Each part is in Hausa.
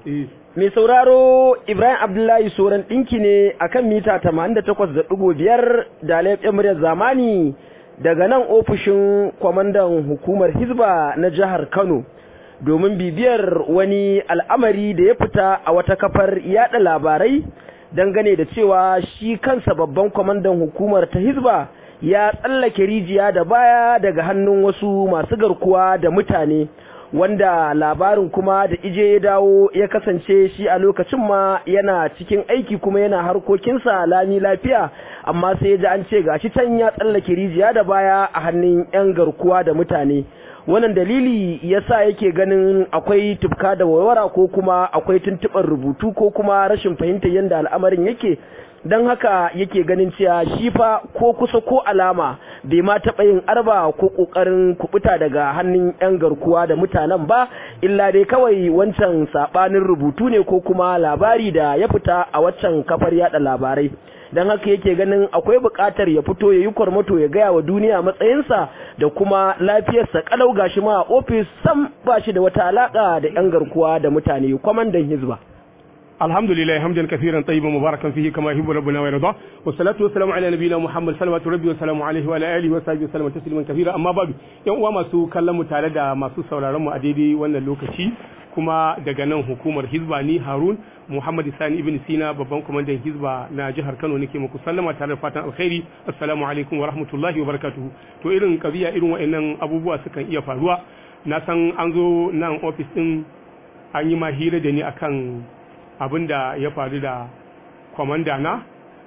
Mai sauraro Ibrahim Abdullahi Soran ɗinki ne a kan mita 88.5 da laifin muryar zamani daga nan ofishin kwamandan hukumar Hizba na jihar Kano domin bibiyar wani al'amari da ya fita a wata kafar yada labarai dangane da cewa shi kansa babban kwamandan hukumar ta Hizba ya tsallake rijiya da baya daga hannun wasu masu garkuwa da mutane. wanda labarin kuma da ije ya dawo ya kasance shi a lokacin ma yana cikin aiki kuma yana harkokinsa lami lafiya amma sai ya ji an ce gashi can ya tsallake rijiya da baya a hannun 'yan garkuwa da mutane wannan dalili yasa yake ganin akwai tufka da warwara ko kuma akwai tuntuɓar rubutu ko kuma rashin fahimtar yadda al'amarin yake don haka yake ganin cewa shi fa ko kusa ko alama bai ma taɓa yin arba ko ƙoƙarin kubuta daga hannun 'yan garkuwa da mutanen ba illa dai kawai wancan saɓanin rubutu ne ko kuma labari da ya fita a waccan kafar yada labarai don haka yake ganin akwai buƙatar ya fito ya yi kwarmato ya gaya wa duniya matsayinsa da kuma lafiyarsa kalau gashi ma a ofis sam ba shi da wata alaƙa da 'yan garkuwa da mutane kwamandan hizba. الحمد لله حمدا كثيرا طيبا مباركا فيه كما يحب ربنا ويرضى والصلاه والسلام على نبينا محمد صلوات ربي وسلام عليه وعلى اله وصحبه وسلم تسليما كثيرا amma babu yan uwa masu kallon mu tare da masu sauraron mu a daidai wannan lokaci kuma daga nan hukumar hizba ni harun muhammad sani ibn sina babban kwamandan hizba na jihar kano nake muku sallama tare da fatan alkhairi assalamu alaikum wa rahmatullahi wa barakatuhu to irin kabiya irin wa'annan abubuwa sukan iya faruwa na san an zo nan ofis din an yi ma hira da ni akan abin da ya faru da kwamanda na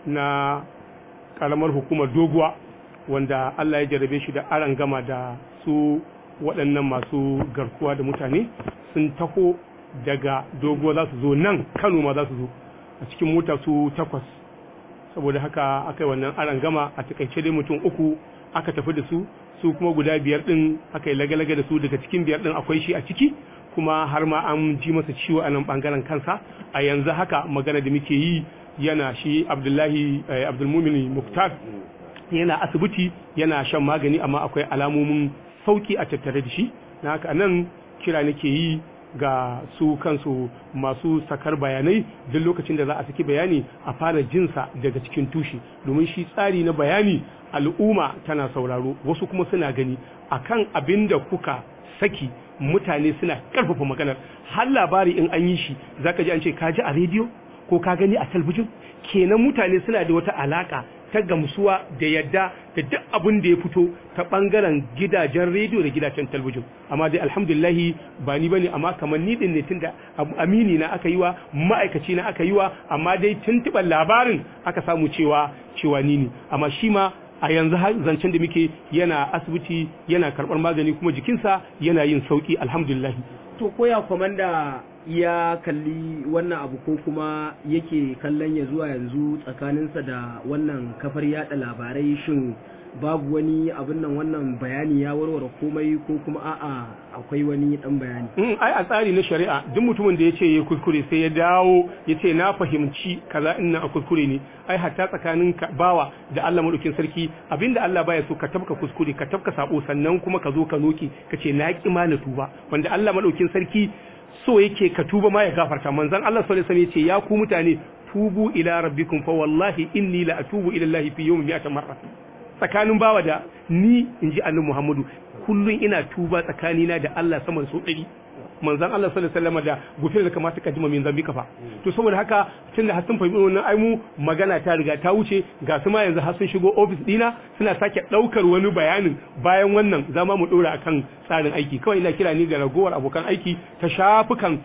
na karamar hukumar doguwa wanda Allah ya jarabe shi da aran gama da su waɗannan masu garkuwa da mutane sun taho daga doguwa za su zo nan kano ma za su zo a cikin mota su takwas saboda haka aka yi wannan aran gama a takaice dai mutum uku aka tafi da su su kuma guda biyar din aka yi lagalaga da su daga cikin biyar din akwai shi a ciki kuma har ma an ji masa ciwo a nan bangaren kansa a yanzu haka magana da muke yi yana shi abdullahi abdulmumin muktar yana asibiti yana shan magani amma akwai alamomin sauki a tattare da shi na haka nan kira nake yi ga su kansu masu sakar bayanai duk lokacin da za a saki bayani a fara jinsa daga cikin tushe domin shi tsari na bayani al'umma tana sauraro wasu kuma suna gani akan abin da kuka saki mutane suna karfafa maganar har labari in an yi shi zaka ji an ce ka ji a rediyo ko ka gani a talbijin kenan mutane suna da wata alaka ta gamsuwa da yadda da duk abin da ya fito ta bangaren gidajen rediyo da gidajen talbijin amma dai alhamdulillahi ba ni bane amma kamar ni din ne tunda amini na aka yi wa ma'aikaci na aka yi wa amma dai tuntuɓar labarin aka samu cewa cewa ni ne amma shi ma a yanzu zancen da muke yana asibiti yana karɓar magani kuma jikinsa yana yin sauki alhamdulillah to koya kwamanda ya kalli wannan abu ko kuma yake kallon ya zuwa yanzu tsakaninsa da wannan kafar yada labarai shin babu wani abin nan wannan bayani ya warware komai ko kuma a'a akwai wani dan bayani mm, ai a tsari na shari'a duk mutumin da ya ce ya kuskure sai ya dawo ya ce na fahimci kaza in a kuskure ne ai hatta tsakanin bawa da Allah madaukin sarki abinda Allah baya so ka tabka kuskure ka tabka sabo sannan kuma ka zo ka noki ka ce na ki ma na tuba wanda Allah madaukin sarki so yake ka tuba ma ya gafarta manzon Allah sallallahu alaihi wasallam ya ce ya ku mutane tubu ila rabbikum fa wallahi inni la atubu ila Allah fi yawmin mi'ata marra tsakanin bawa da ni in ji annabi Muhammadu kullum ina tuba tsakanina da Allah sama da so ɗari manzon Allah sallallahu alaihi wasallam da gufir da kamata ka jima min zambi kafa to saboda haka tunda har sun fahimci wannan ai mu magana ta riga ta wuce ga su ma yanzu har sun shigo office dina suna sake daukar wani bayanin bayan wannan zama mu dora akan tsarin aiki kawai ina kira ni ga ragowar abokan aiki ta shafukan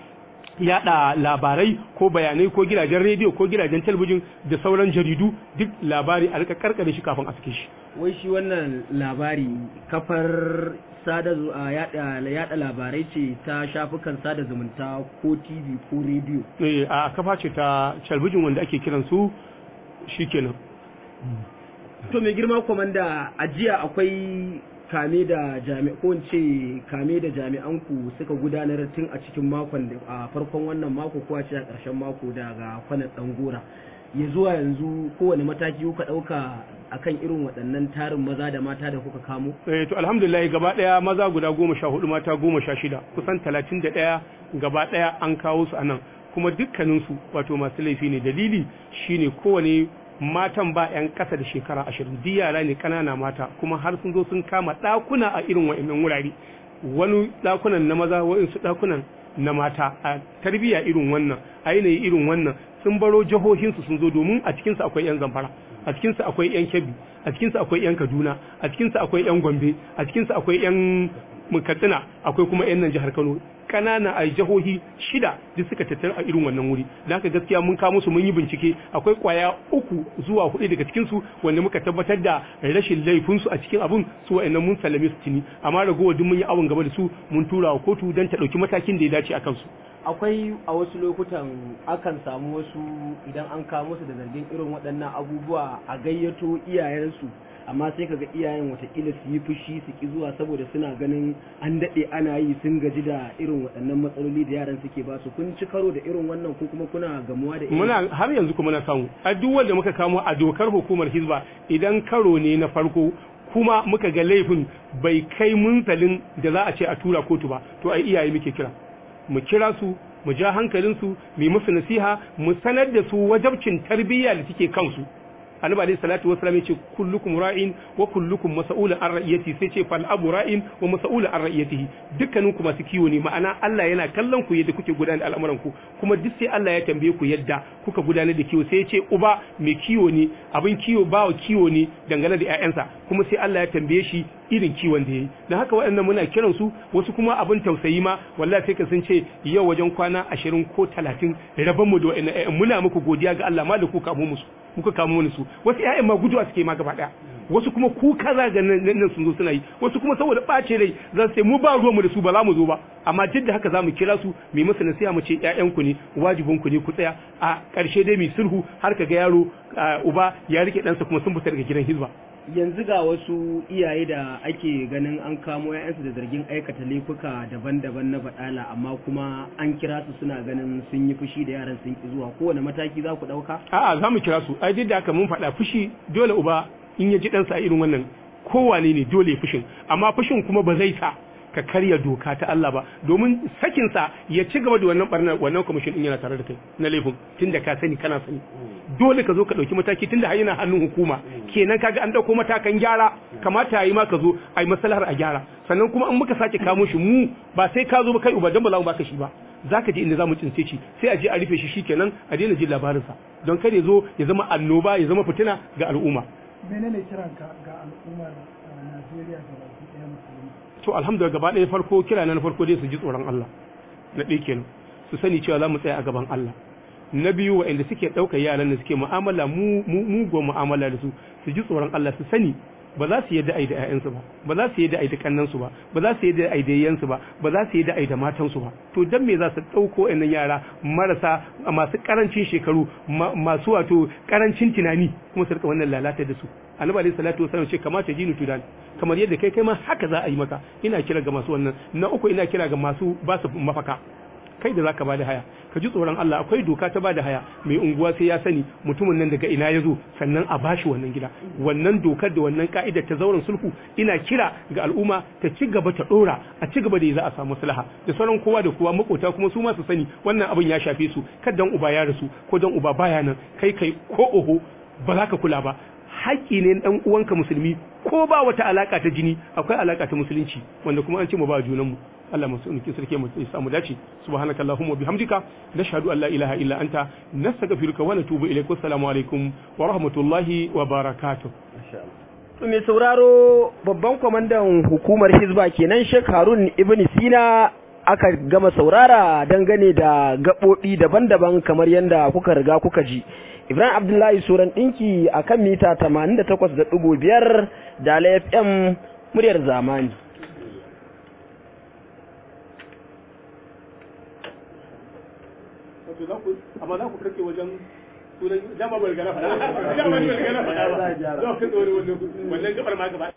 yada labarai ko bayanai ko gidajen rediyo ko gidajen talabijin da sauran jaridu duk labari a rika karkare shi kafin a sake shi wai shi wannan labari kafar sada yada yada labarai ce ta shafukan sada zumunta ko TV ko rediyo eh a kafa ce ta talabijin wanda ake kiran su shikenan to mai girma komanda a jiya akwai kame da jami'an ko ce kame da jami'an ku suka gudanar tun a cikin makon da a farkon wannan mako ko a ce a ƙarshen mako daga kwanan gora ya zuwa yanzu kowane mataki kuka ɗauka akan irin waɗannan tarin maza da mata da kuka kamo? Eh to alhamdulillah gaba ɗaya maza guda goma sha hudu mata goma sha shida kusan talatin da ɗaya gaba ɗaya an kawo su a nan kuma dukkaninsu wato masu laifi ne dalili shine kowane matan ba 'yan ƙasa da shekara ashirin duk yara ne ƙanana mata kuma har sun zo sun kama ɗakuna a irin wa'annan wurare wani ɗakunan na maza wa'insu ɗakunan na mata a tarbiyya irin wannan a yanayi irin wannan sun baro jihohinsu sun zo domin a cikinsu akwai 'yan zamfara a cikinsu akwai 'yan kebbi a cikinsu akwai 'yan kaduna a cikinsu akwai 'yan gombe a cikinsu akwai 'yan katsina akwai kuma 'yan nan jihar kano kanana a jihohi shida duk suka tattara a irin wannan wuri da haka gaskiya mun kawo musu mun yi bincike akwai kwaya uku zuwa hudu daga cikin su wanda muka tabbatar da rashin laifin su a cikin abun su wa'annan mun sallame su tuni amma ragowar duk mun yi awon gaba da su mun tura wa kotu don ta dauki matakin da ya dace a kansu akwai a wasu lokutan akan samu wasu idan an kawo musu da zargin irin waɗannan abubuwa a gayyato iyayensu amma sai kaga iyayen watakila su yi fushi su ki zuwa saboda suna ganin an daɗe ana yi sun gaji da irin waɗannan matsaloli da yaran suke ba su kun ci karo da irin wannan ko kuma kuna gamuwa da irin muna har yanzu kuma na samu a duk wanda muka kamo a dokar hukumar hizba idan karo ne na farko kuma muka ga laifin bai kai munzalin da za a ce a tura kotu ba to ai iyaye muke kira mu kira su mu ja hankalinsu mu yi musu nasiha mu sanar da su wajabcin tarbiyya da take kansu annabi alayhi salatu wasallam yace kullukum ra'in wa kullukum mas'ulun an ra'iyati sai ce fal abu ra'in wa mas'ulun an ra'iyatihi dukkanin ku masu kiwo ne ma'ana Allah yana kallon ku yadda kuke gudanar da al'amuran ku kuma duk sai Allah ya tambaye ku yadda kuka gudanar da kiwo sai yace uba mai kiwo ne abin kiwo bawa kiwo ne dangane da ƴaƴansa kuma sai Allah ya tambaye shi irin kiwon da yayi dan haka waɗannan muna kiran su wasu kuma abin tausayi ma wallahi sai ka sun ce yau wajen kwana 20 ko 30 raban mu da waɗannan ƴaƴan muna muku godiya ga Allah ma da ku kamo musu muka kamo wani su wasu ƴaƴan ma guduwa suke ma gaba daya wasu kuma kuka za ga nan sun zo suna yi wasu kuma saboda ɓace rai za su ce mu ba ruwanmu da su ba za mu zo ba amma duk da haka za mu kira su mu masa nasiha mu ce ƴaƴanku ne wajibinku ne ku tsaya a ƙarshe dai mai sulhu har ka ga yaro uba ya rike ɗansa kuma sun fita daga gidan hizba yanzu ga wasu iyaye da ake ganin an kamo 'ya'yansu da zargin aikata laifuka daban-daban na baɗala amma kuma an kira su suna ganin sun yi fushi da yaran sun ki zuwa kowane mataki za ku ɗauka? a'a za mu kira su ai duk da haka mun faɗa fushi dole uba in ya ji ɗansa a irin wannan kowane ne dole fushin amma fushin kuma ba zai sa ka karya doka ta Allah ba domin sakinsa ya ci gaba da wannan barnar wannan kwamishin din yana tare da kai na laifin tunda ka sani kana sani dole ka zo ka dauki mataki tunda har yana hannun hukuma kenan kaga an dauko matakan gyara kamata yayi ma ka zo ai maslahar a gyara sannan kuma in muka sake kamo shi mu ba sai ka zo ba kai uba dan ba za mu baka shi ba zaka je inda zamu cince shi sai a je a rufe shi shikenan a daina jin labarinsa don kar ya zo ya zama annoba ya zama fitina ga al'umma menene kiranka ga al'ummar Najeriya da baki ɗaya musulmi to alhamdulillah gaba ɗaya farko kira na farko dai su ji tsoron Allah na ɗaya kenan su sani cewa za mu tsaya a gaban Allah na biyu waɗanda suke ɗaukar yaran da suke mu'amala mu mugun mu'amala da su su ji tsoron Allah su sani ba za su yadda ai da ƴaƴansu ba ba za su yadda ai da kannansu ba ba za su yadda ai da yayyansu ba ba za su yadda ai da matansu ba to dan me za su ɗauko ɗan yara marasa masu karancin shekaru masu wato karancin tunani kuma su rika wannan lalata da su annabi alaihi salatu wasallam ce kamata jinu tudan kamar yadda kai kai ma haka za a yi maka ina kira ga masu wannan na uku ina kira ga masu ba su mafaka kai da zaka bada haya ka ji tsoron Allah akwai doka ta bada haya mai unguwa sai ya sani mutumin nan daga ina ya zo sannan a bashi wannan gida wannan dokar da wannan ka'idar ta zauren sulhu ina kira ga al'umma ta ci gaba ta dora a ci gaba da za a samu maslaha da sauran kowa da kowa makota kuma su ma su sani wannan abin ya shafe su dan uba ya rasu ko dan uba baya nan kai kai ko oho ba za ka kula ba haƙƙi ne ɗan uwanka musulmi ko ba wata alaka ta jini akwai alaka ta musulunci wanda kuma an ce mu ba junanmu Allah masu nuki sarki mu sai samu dace subhanaka allahumma bihamdika nashhadu an la ilaha illa anta nastaghfiruka wa natubu ilaik assalamu alaikum wa rahmatullahi wa barakatuh mai sauraro babban kwamandan hukumar hizba kenan Sheikh Harun Ibn Sina aka gama saurara dangane da gaɓoɓi daban-daban kamar yadda kuka riga kuka ji Ibrahim Abdullahi Suran ɗinki a kan mita 88.5 da FM muryar zamani. amma za ku kake wajen sunan dama bai gana faɗa dama bai gana faɗa ba za ku kake wani wannan gabar ma gaba